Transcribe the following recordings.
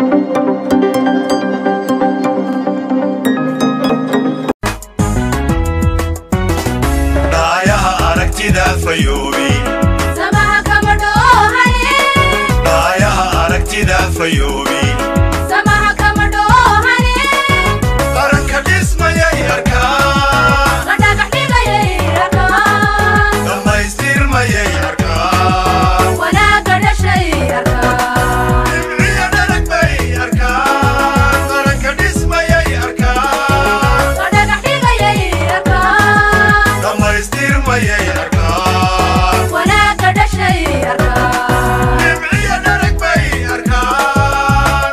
dhaayaha aragtida fayoobi samaha kama dhoohane dhaayaha aragtida fayoobi samaha kama dhoohane qaranka dhismayay arkaa la dhagax dhigayay arkaan dhammaystirmayay arkaa wanaagga dhashay arkaan dhibciya dhalag bay arkaa qaranka dhismayay arkaa la dhagax dhigayay arkaan dhammaystirmayay arkaa wanaagga dhashay arkaan dhibciya dhalag bay arkaa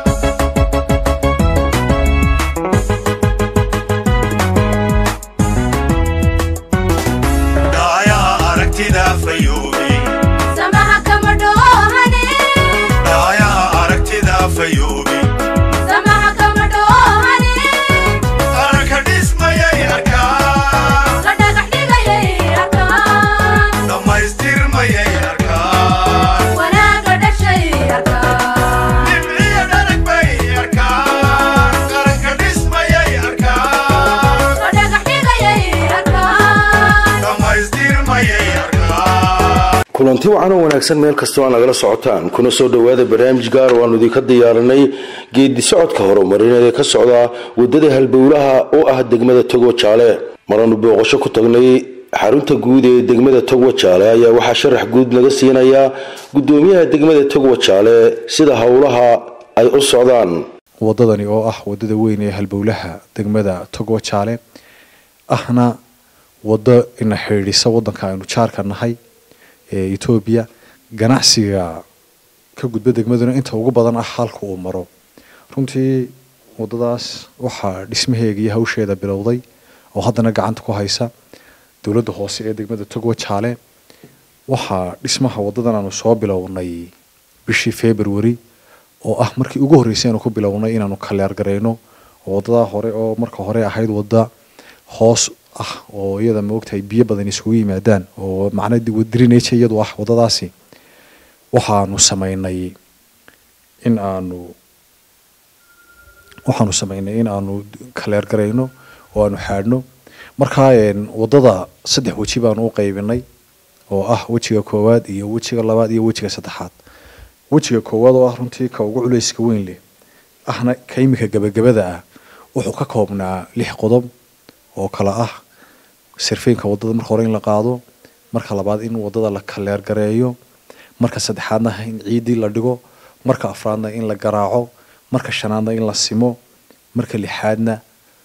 dhaayaha aragtida fayoobi samaha kama dhoohane dhaayaha aragtida fayoobi samaha kama dhoohane qaranka dhismayay arkaa la dhagax dhigayay arkaan dhammaystirmayay arkaa wanaagga dhashay arkaan dhibciya dhalag bay arkaa qaranka dhismayay arkaa la dhagax dhigayay arkaan dhammaystirmayay arkaa kulanti wacan oo wanaagsan meel kastoo aan nagala socotaan kuna soo dhowaada barnaamij gaar oo aanu idinka diyaarinay geedi socodka horumarineed ee ka socda wadada halbowlaha oo ah degmada togo jaale maranu booqasho ku tagnay xarunta guud ee degmada togwa jaale ayaa waxaa sharax guud laga siinayaa gudoomiyaha degmada togwa jaale sida howlaha ay u socdaan wadadani oo ah wadada weyn ee halbowlaha degmada togo jaale ahna wado ina xidhiidhisa wadanka aynu jaarka nahay ee etoobiya ganacsiga ka gudba degmaduna inta ugu badan ah halka uu maro runtii wadadaas waxaa dhismaheega iyo hawsheeda bilowday oo haddana gacanta ku haysa dowladda hoose ee degmada togo jaale waxaa dhismaha wadadan aanu soo bilownay bishii february oo ah markii ugu horreysay aanu ku bilownay inaanu kaleer garayno oo wadadaa hore oo marka hore ahayd wada hoos ah oo iyada maogtahay biyo badan isugu yimaadaan oo macna drinage iyadu ah wadadaasi waxaanu sameynay in aanu waxaanu sameynay in aanu kaleer garayno oo aanu xaadhno markaa een, wadada saddex weji baanu u qaybinay oo ah wejiga koowaad iyo wejiga labaad iyo wejiga saddexaad wejiga koowaad oo ah runtii ka ugu culayska weyn leh ahna ka imika gebagabada ah wuxuu ka koobnaa lix qodob oo kala ah sirfeynka wadada marka hore in la qaado marka labaad in wadada la kaleer gareeyo marka saddexaadna in ciidii la dhigo marka afraadna in la garaaco marka shanaadna in la simo marka lixaadna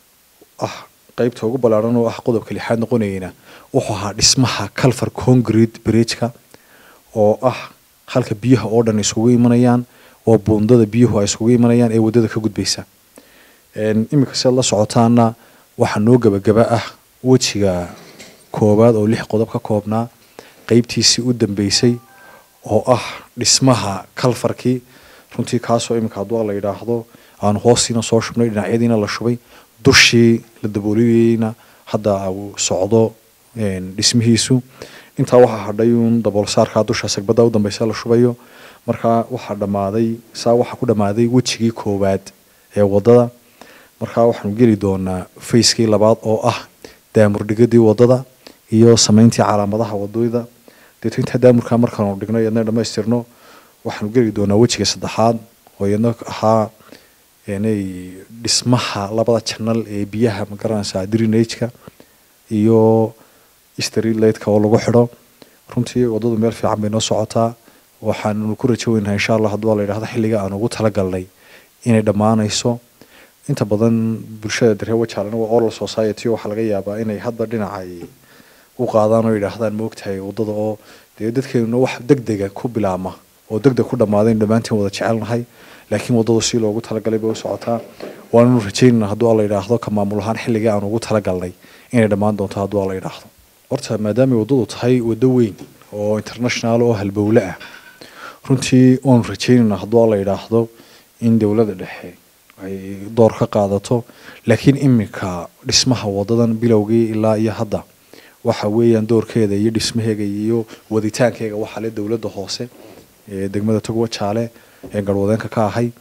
ah qaybta ugu ballaaran oo ah qodobka lixaad noqonayna wuxuu ahaa dhismaha calfar concrete bridge-ka oo ah halka biyaha oo dhan isugu imanayaan oo buundada biyuhu ay isugu imanayaan ee wadada ka gudbaysa Een, iminka si aad la socotaana waxaa noo gebagaba ah wejiga koowaad oo lix qodob ka koobnaa qeybtiisii u dambeysay oo ah dhismaha kalfarkii runtii kaasoo iminka hadduu la yidhaahdo aanu hoostiina soo shubnay dhinacyadiina la shubay dushii la dabooliyeyna hadda uu socdo een, dhismihiisu intaa waxaa hadhay uun daboolsaarkaa dusha sagbada u dambeysa la shubayo markaa waxaa dhammaaday saa waxaa ku dhammaaday wejigii koowaad ee wadada markaa waxaanu geli doonaa fayskii labaad oo ah daamurdhigadii wadada iyo sameyntii calaamadaha wadooyda deeto intaa daamurkaa markaanu dhigno iyadna dhammaystirno waxaanu geli doonaa wejiga saddexaad oo iyadna ahaa inay dhismaha labada janal ee biyaha magaranaysaa drinageka iyo streetlightka oo lagu xidho runtii wadadu meel fiican bay noo socotaa waxaanu ku rajo weynahay insha allah hadduu la yidhahdo xilliga aan ugu talagalnay inay dhammaanayso inta badan bulshada daree wajaalana waa oral society waxaa laga yaabaa inay hadba dhinacay u qaadaan oo yidhaahdaan moogtahay wadada oo dee dadkeenuna wax degdega ku bilaama oo degdeg ku dhammaadayn dhammaantiin wada jecelnahay laakiin wadadu si loogu talagalay bay u socotaa waananu rajaynana hadduu alla yidhaahdo ka maamul ahaan xilligii aan ugu talagalnay inay dhammaan doonto hadduu alla yidhaahdo horta maadaamay waddadu tahay waddo weyn oo international oo halbowle ah runtii waanu rajaynayna hadduu alla yidhaahdo in dowladda dhexe ay door ka qaadato laakiin iminka dhismaha wadadan bilowgii ilaa iyo hadda waxa weeyaan doorkeeda iyo dhismaheega iyo waditaankeega waxaa le dowladda hoose ee degmada togwa jaale ee garwadeenka ka ahay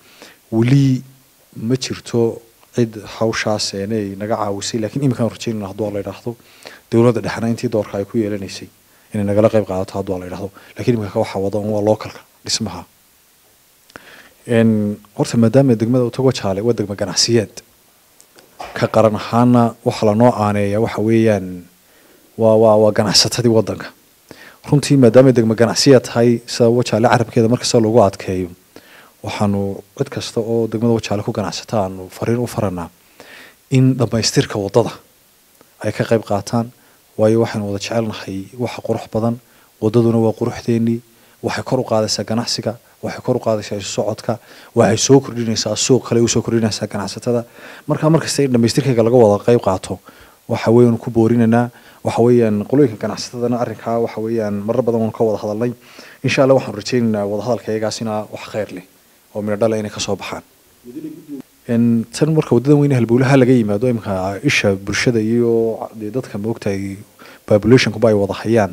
weli ma jirto cid hawshaas inay naga caawisay laakiin iminkaan rajaynayna hadduu la yidhaahdo dowladda dhexna intii doorka ay ku yeelanaysay inay nagala qayb qaadato hadduu la yidhaahdo laakiin iminka waxaa wada un waa localka dhismaha Een, horta maadaama degmada utago jaale waa degmo ganacsiyeed ka qaran ahaana waxa lanoo aaneeya waxa weeyaan waa waa waa ganacsatadii wadanka runtii maadaama degmo ganacsiya tahay sida wajaale carabkeeda markasta lagu adkeeyo waxaanu cid kasta oo degmada wajaale ku ganacsata aanu fariin u faranaa in dhammaystirka wadada ay ka qayb qaataan waayo waxaynu wada jecelnahay waxa qurux badan wadaduna waa quruxdeenii waxay kor u qaadaysaa ganacsiga waxay kor u qaadaysaa isu socodka waxay soo kordhinaysaa suuq kale usoo kordhinaysaa ganacsatada marka markasta in dhammaystirkayga laga wada qayb qaato waxa weeyaan ku boorinaynaa waxa weeyaan qolooyinka ganacsatadana arrinkaa waxa weeyaan marar badan waan ka wada hadalnay insha allah waxaan rajaynaynaa wadahadalka iyagaasina wax khayr leh oo midho dhala inay kasoo baxaan En, tan marka wadadan weyne halbowlaha laga yimaado imika isha bulshada iyo dee dadka maogtahay populationkuba ay wada hayaan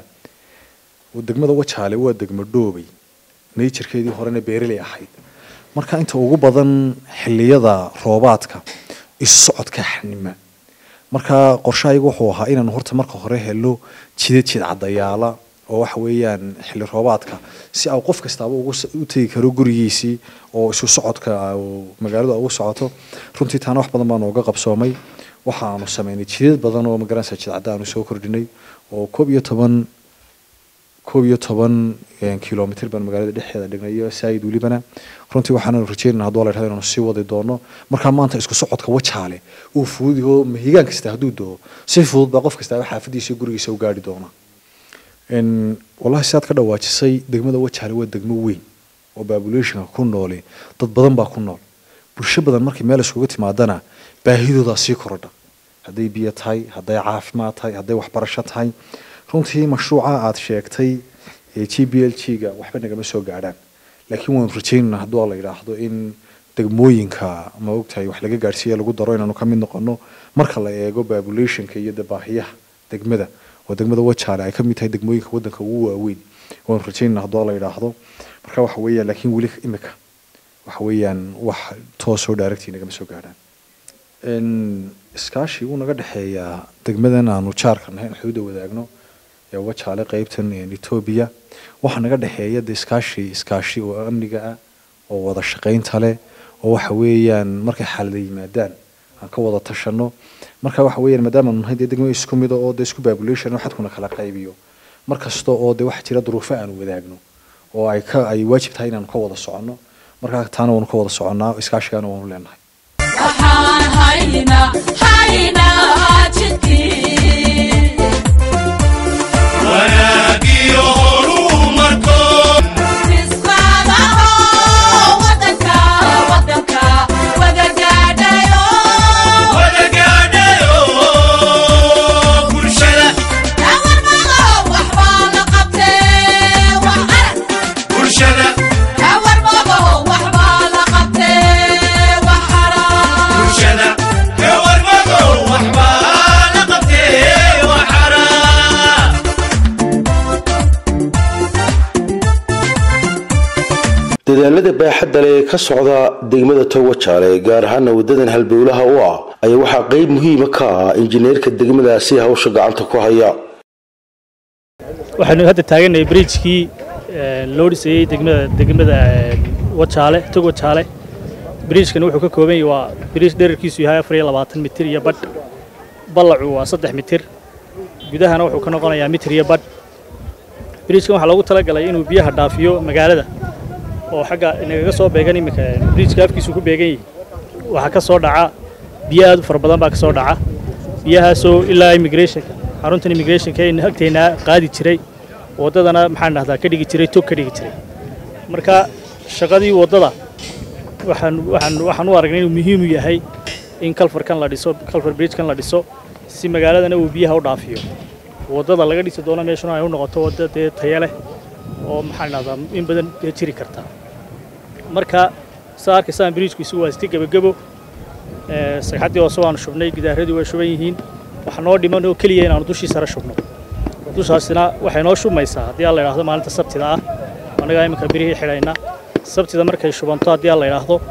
degmada wajaale waa degmo dhoobay naturekeedii horena beeraley ahayd marka inta ugu badan xiliyada roobaadka isu socodka xanima marka qorshahaygu wuxuu ahaa inaanu horta marka hore helo jidad jid cadayaala oo waxa weeyaan xilli roobaadka si au qof kastaaba ugu s- u tegi karo gurigiisii oo isu socodka uu magaalada ugu socoto runtii taana wax badan baa nooga qabsoomay waxaanu sameynay jidad badan oo magaranaysa jidcadda aanu soo kordhinay oo koob iyo toban koob iyo toban een, kilomitir baan magaalada dhexdeeda dhignay iyo saayid welibana runtii waxaanu rajeynana hadduu la yidhahdo inaanu sii wadi doono markaa maanta isku socodka wajaale uu fudud yaho mahigaan kasta hadduu doo si fudud baa qof kastaaba xaafadiisa iyo gurigiisa u gaari doona En, wallahi sidaad ka dhawaajisay degmada wajaale waa degmo weyn oo populationka ku nooli dad badan baa ku nool bulsho badan markay meel iskugu timaadana baahidoodaa sii korodha hadday biyo tahay hadday caafimaad tahay hadday waxbarasho tahay runtii mashruuca aad sheegtay ee g b l g ga waxba nagama soo gaadhaan laakiin waanu rajaynaynaa hadduu la yidhaahdo in degmooyinka ma ogtahay wax laga gaadhsiiya lagu daro inaanu ka mid noqono marka la eego populationka iyo de baahiyaha degmada oo degmada wajaale ay ka mid tahay degmooyinka wadanka ugu waaweyn waanu rajaynayna hadduu la yidhaahdo marka waxa weeyaan laakiin weli imika waxa weeyaan wax toosoo dhaaragtii nagama soo gaadhaan En, iskaashi wuu naga dhexeeyaa degmadan aanu jaarka nahay in xuduuda wadaagno ee wajaale qeybtan een, etoobiya waxaa naga dhexeeya de iskaashi iskaashi oo amniga ah oo wada shaqaynta leh oo waxa weeyaan markay xaalada yimaadaan aan ka wada tashano marka waxa weeyaan maadaama aanu nahay dee degmo isku mida oo de isku population oo xadkuna kala qaybiyo mar kasta oo de waxa jira duruufo aanu wadaagno oo ay ka ay waajib tahay inaanu ka wada soconno marka taana waanu ka wada soconnaa iskaashigaana waanu leenahay waxaan haynaa haynaa jidkii wanaagiyo horumarkood fisqaadaho wadanka wadanka wada gaadhayo wada gaadhayo bulshada hawarmado waxbaa la qabtee wax arag bulshada hawarmado waxbaa la qabtee wax arag bulshada gawarmado waxbaa la qabtee waxara dadaalada baaxadda leh ee ka socda degmada towajaale gaar ahaana wadadan halbowlaha u ah ayaa waxaa qeyb muhiima ka ah injineerka degmadaasi hawsha gacanta ku haya waxaynu hadda taagannahay bridgekii loo dhisayey degmada degmada wajaale tog wajaale bridgekani wuxuu ka kooban yahay waa bridge dherarkiisu yahay afar iyo labaatan mitir iyo badh ballacu waa saddex mitir gudahana wuxuu ka noqonayaa mitir iyo badh bridgekan waxaa loogu talagalay inuu biyaha dhaafiyo magaalada oo xagga inagaga soo beegan iminka bridgeka afkiisu ku beegan yahay waxaa ka soo dhaca biyo aad u fara badan baa ka soo dhaca biyahaasoo ilaa immigrationka xaruntan immigrationka in agteennaa qaadi jiray waddadana maxaan dhahdaa ka dhigi jiray tog ka dhigi jiray marka shaqadii waddada waxaan waxaan waxaan u aragnay inuu muhiim u yahay in kalfarkan la dhiso kalfar bridgekan la dhiso si magaaladana uu biyaha u dhaafiyo waddada laga dhisi doono meeshuna ay u noqoto wadda dee tayo leh oo maxaan dhahdaa in badan dee jiri karta marka saa arkaysaan bridgeku isugu waa iska gebagebo ee, sagxaddii hoose waanu shubnay gidaaradii way shuban yihiin waxa noo dhiman oo keliya inaanu dushii sare shubno dushaasina waxay noo shubmaysaa haddii aan la idhaahdo maalinta sabtida ah annagaa iminka birihii xidhayna sabtida markay shubanto haddii aan la idhaahdo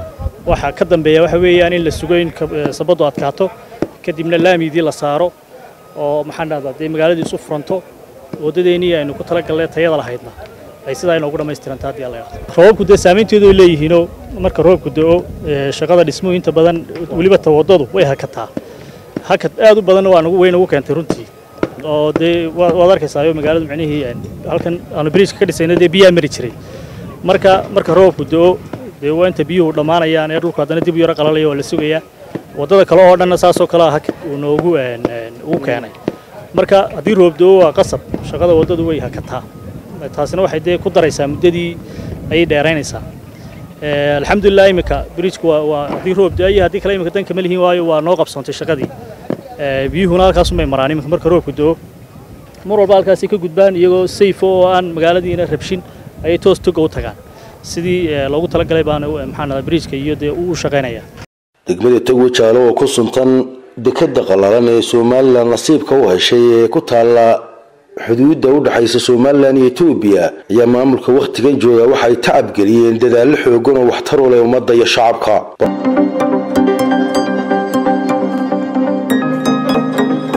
waxa ka dambeeya waxa weeyaan in la sugo in ka- eh, sabadu adkaato kadibna laamidii la saaro oo maxaan dhahdaa dee magaaladii isu furanto waddadeennii aynu ku talagalnay tayada lahaydna ay sidaa inoogu dhammaystiranta haddii alla yidhaahdo roobabku dee saamaynteedu ay leeyihiinoo marka roobku da'o eh, shaqada dhismuhu inta badan weliba ta waddadu way hakataa hakad aad u badanna waa nagu way nagu keentay runtii oo dee waa- waad arkaysaa magaaladu micnihii een, halkan aanu biriijka ka dhisayna dee biyaa mari jiray marka marka roobku da'o dee waa inta biyuhu dhammaanayaan ee dhulku haddana dib u yaro qalalaya waa la sugayaa waddada kale oo dhanna saasoo kale ah hakad uu noogu een, een, ugu keenay marka haddii roob da'o waa qasab shaqada waddadu way hakataa taasina waxay dee ku daraysaa muddadii ayay dheeraynaysaa Eh, alxamdulilah imika bridgeku waa waa haddii roob da-ay haddii kale imika danka ma lihiin waayo waa noo qabsoontay shaqadii Eh, biyuhuna halkaasumay maraan iminka marka roobku do mar walba halkaasay ka gudbaan iyagoo sayfo oo aan magaaladiina rabshin ayay toos toga u tagaan sidii eh, loogu talagalay baana eh, maxaan dhadaa bridgeka iyo dee uu u shaqaynaya degmada togo jaalo oo ku suntan dekada qallalan ee somalilan nasiibka u heshay ee ku taalla xuduudda u dhexaysa somalilan iyo etoobiya ayaa maamulka wakhtigan jooga waxa ay tacab geliyeen dadaallo xoogan oo waxtar u leh ummadda iyo shacabka